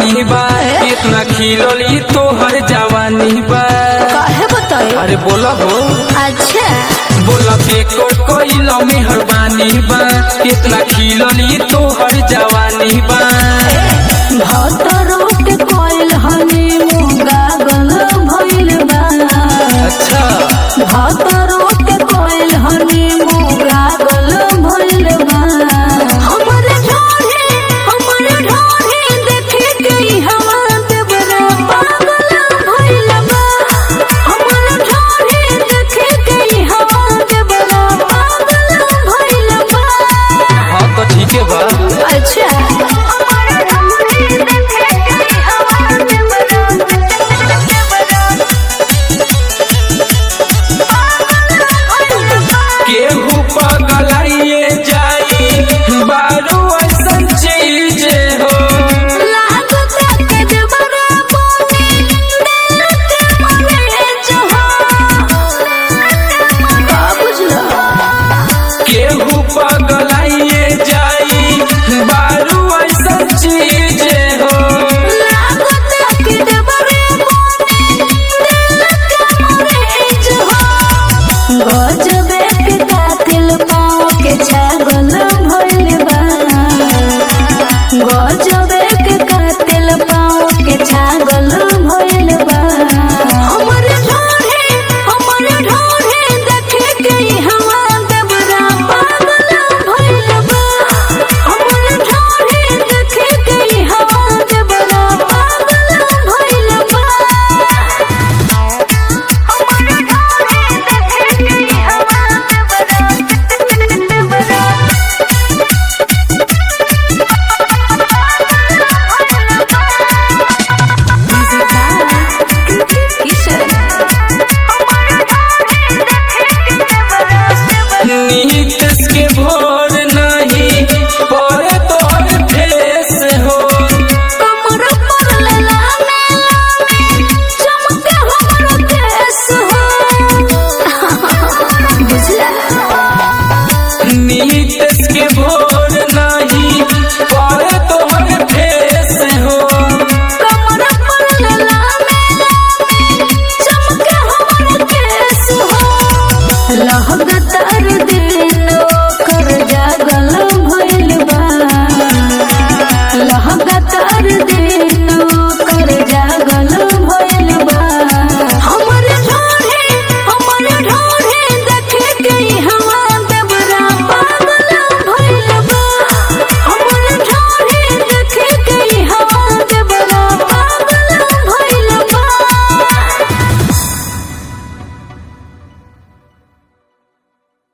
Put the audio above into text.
पानी बा इतना खिलली तोहर जवानी बा काहे बताई अरे बोला हो अच्छा बोला पे को कोइल मेहरबानी बा इतना खिलली तोहर जवानी बा भतरो के कोइल हनी मुंगा गल भइल बा अच्छा भतरो के कोइल हनी मुंगा गल भइल बा हमरे ढोढ़े हमरे ढोढ़े देखे गई हवा देवरा पागल भइल बा हमरे ढोढ़े देखे गई हवा देवरा पागल भइल बा हाँ तो ठीक है बा अच्छा केहू